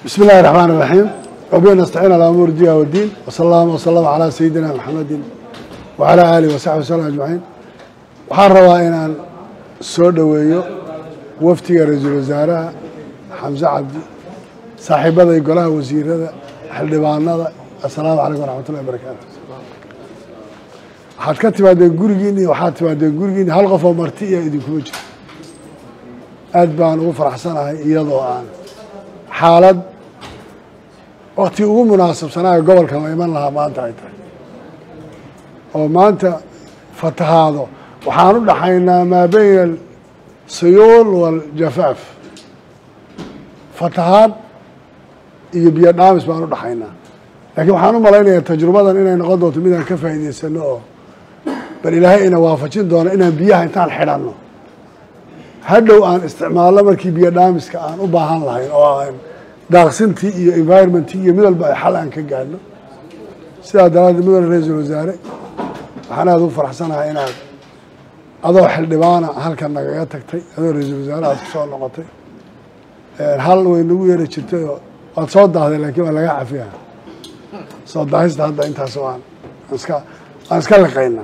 بسم الله الرحمن الرحيم وبه نستعين على أمور الدنيا والدين وصلى الله وسلم على سيدنا محمد وعلى آله وصحبه وسلم أجمعين waxaan rabaa inaan soo dhoweeyo wafdiga ra-iisul wasaaraha xamse cabdi saaxiibada iyo golaha wasiirada xildhibaanada assalaamu calaykum waraxmatullahi wabarakaatu waxaad ka timaadeen gurigiini waxaad timaadeen gurigiini hal qof oo marti iyo idinkuma jiro aad baan ugu faraxsanahay iyadoo aan xaalad wakti ugu munaasabsanaayo gobolkan la iman lahaa maanta ay tahay oo maanta fatahaado waxaan u dhaxaynaa maa bayna asuyuul waaljafaaf fatahaad iyo biyo dhaamis baan u dhaxaynaa laakiin waxaan u malaynayaa tajrubadan inay noqon doonto midaan ka faa'iidaysano oo bal ilaahay ina waafajin doono inaan biyaha intaan xidhanno hadhow aan isticmaalno markii biyo dhaamiska aan u baahan lahayn oo aan daaqsintii iyo environmentii iyo mid walba ay xal aan ka gaadhno sidaa daraaddeed mudane ra-iisul wasaare waxaan aada u faraxsanahay inaad adoo xildhibaana halkan nagaga tagtay adoo ra-iisul wasaare aad ku soo noqotay hal way nagu yeeri jirtay oo waad soo daahday laakiin waa laga cafiya soo daahista hadda intaas waan iska waan iska liqaynaa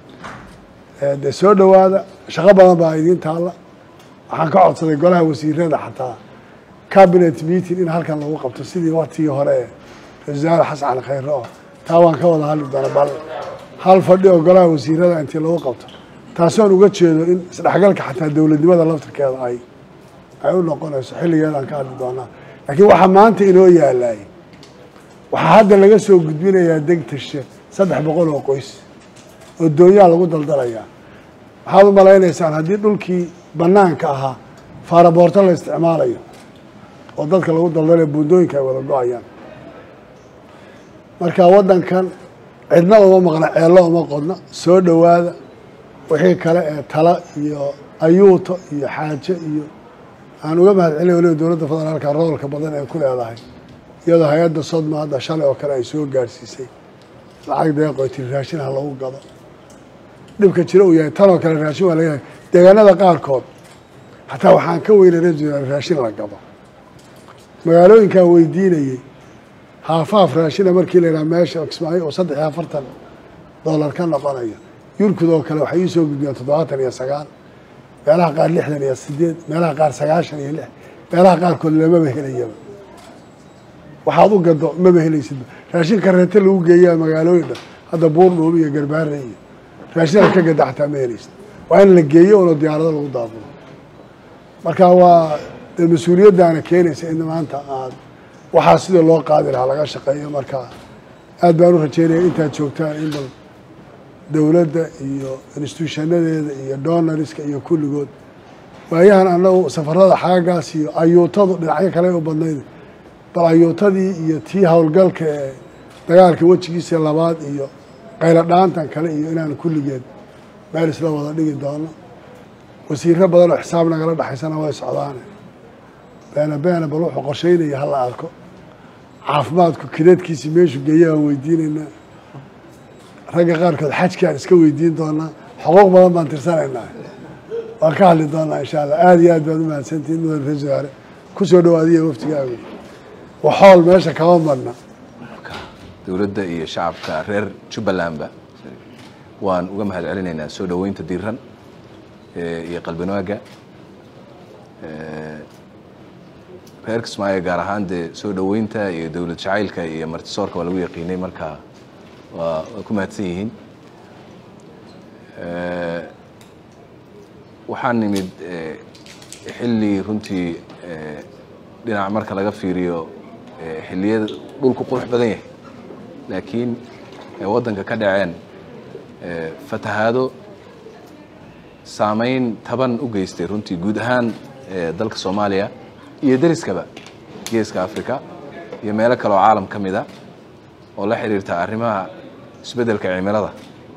dee soo dhowaada shaqo badan baa idiin taalla waxaan ka codsaday golaha wasiirada xataa cabinet meeting in halkan lagu qabto sidii waktigii hore ee ra-isul wasaare xasan cali khayre oo taa waan ka wada hadli doona bal hal fadhi oo golaha wasiirada intii lagu qabto taasoon uga jeedo in isdhexgalka xataa dowladnimada laftirkeeda ay ay u noqonayso xilligeedaan ka hadli doonaa laakiin waxaa maanta inoo yaalay waxaa hadda laga soo gudbinayaa degtashe saddex boqol oo qoys oo doonyaa lagu daldalayaa waxaad u malaynaysaan haddii dhulkii banaanka ahaa faaraboorto la isticmaalayo oo dadka lagu daldalayo buundooyinka ay wada go-ayaan marka waddankan cidna uma maqna ceello uma qodna soo dhowaada wixii kale ee tala iyo ayuuto iyo xaaje iyo aan uga mahad celinay waliba dowladda federaalka roolka badan ee ku leedahay iyadoo hay-adda sodma hadda shalay oo kale ay soo gaadhsiisay lacag deeqoy tiri raashin ha lagu gado dhibka jiro uu yahay tan oo kale raashin waa laga yahay deegaanada qaarkood xataa waxaan ka weynay ra raashin la gado magaalooyinkaa weydiinayey haafaaf raashina markii la yidhaha meesha kismaayo oo saddex iyo afartan dollar ka noqonayo yurkud oo kale waxay ii soo gudbiyeen toddobaatan iyo sagaal meelaha qaar lixdan iyo sideed meelaha qaar sagaashan iyo lix meelaha qaarkood lamaba helayaba waxaad u gado maba helaysid raashin kareete lagu geeyaa magaalooyin dhan hadda buurdhuub iyo garbaare iyo raashin aad ka gada xataa ma helaysid waa in la geeyo ono diyaarado lagu daabulo marka waa dee mas-uuliyaddaana keenaysa in maanta aad waxaa sida loo qaadi lahaa laga shaqeeyo marka aad baan u rajeynaya intaad joogtaan in bal dowladda iyo instituushanadeeda iyo donariska iyo kulligood waayahan annagu safarada xaagaas iyo ayuutadu dhinacyo kale u badnayd bal ayuutadii iyo tii howlgalka ee dagaalka wejigiisa labaad iyo qaylo dhaantan kale iyo inaan kulligeed meel isla wada dhigi doono wasiiro badan oo xisaab nagala dhexaysana way socdaane beena beena bal wuxuu qorsheynaya hala arko caafimaadku kideedkiisii meeshuu geeya aan weydiinaynaa ragga qaarkood xajkaan iska weydiin doonaa xuquuq badan baan tirsanaynaa waan ka hadli doonaa insha allah aada iyo aad baad u mahadsantihin mudan ra-isul wasaare kusoo dhawaadiya waftigaagu waxool meesha kama madna dowladda iyo shacabka reer jubbalandba waan uga mahad celinaynaa soo dhoweynta diiran iyo qalbinaaga reer kismaayo gaar ahaan dee soo dhoweynta iyo dowlad jacaylka iyo martisoorka waa lagu yaqiinay marka waa waa ku mahadsan yihiin waxaan nimid xilli runtii dhinac marka laga fiiriyo xilliyada dhulku qurux badan yahay laakiin waddanka ka dhaceen fatahaado saameyn taban u geystay runtii guud ahaan dalka soomaaliya iyo deriskaba geeska africa iyo meelo kale oo caalam ka mida oo la xiriirta arrimaha isbeddelka cimilada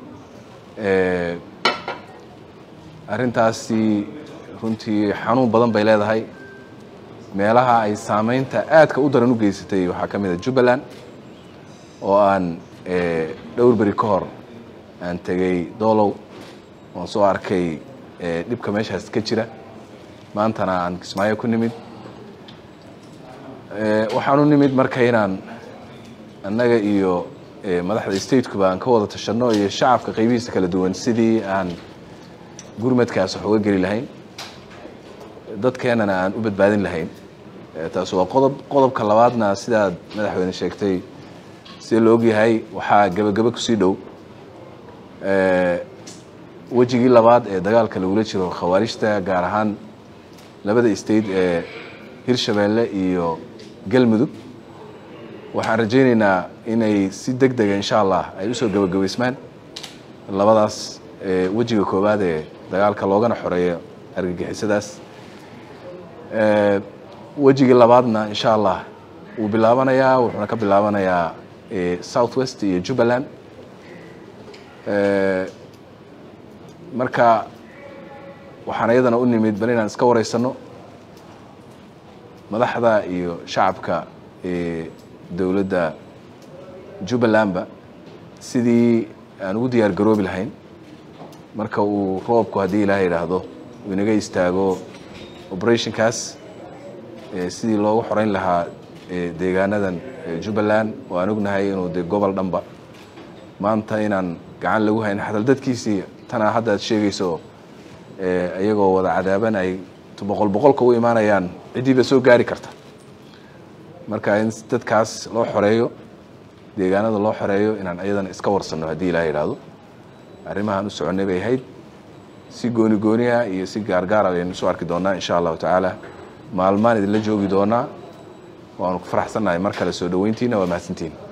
arrintaasi runtii xanuun badan bay leedahay meelaha ay saameynta aadka u daran u geysatay waxaa ka mid a jubbaland oo aan dhowr beri ka hor aan tegey doolow oon soo arkay dhibka meeshaas ka jira maantana aan kismaayo ku nimid waxaan u nimid marka inaan annaga iyo madaxda statekuba aan ka wada tashanno iyo shacabka qaybihiisa kala duwan sidii aan gurmadkaas wax uga geli lahayn dadkeennana aan u badbaadin lahayn taas waa qodob qodobka labaadna sidaad madaxweyne sheegtay sida la ogyahay waxaa gebagebe kusii dhow wejigii labaad ee dagaalka lagula jiro khawaarijta gaar ahaan labada state ee hirshabeelle iyo galmudug waxaan rajaynaynaa inay si deg dega insha allah ay usoo gebagabaysmaan labadaas wejiga koowaad ee dagaalka loogana xoreeyo argagixisadaas wejigii labaadna insha allah wuu bilaabanayaa wuxuuna ka bilaabanayaa south west iyo jubbaland marka waxaan iyadana u nimid bal inaan iska wareysano madaxda iyo shacabka dowladda jubbalandba sidii aan ugu diyaar garoobi lahayn marka uu roobku haddii ilaaha yidhaahdo uu inaga istaago operationkaas sidii loogu xoreyn lahaa deegaanadan jubbaland oo aan ognahay inuu de gobol dhanba maanta inaan gacan lagu hayn xatal dadkiisii tanaa hadda ad sheegayso iyagoo wada cadaaban ay boqol boqolka u imaanayaan ciddiiba soo gaari karta marka in dadkaas loo xoreeyo deegaanada loo xoreeyo inaan iyadana iska warsanno haddii ilaah yidhaahdo arrimahaan u soconnay bay ahayd si gooni gooniha iyo si gaargaara ayaynu isu arki doonaa insha allahu tacaala maalmaan idinla joogi doonaa waanu ku faraxsannahay mar kale soo dhoweyntiina waa mahadsantiin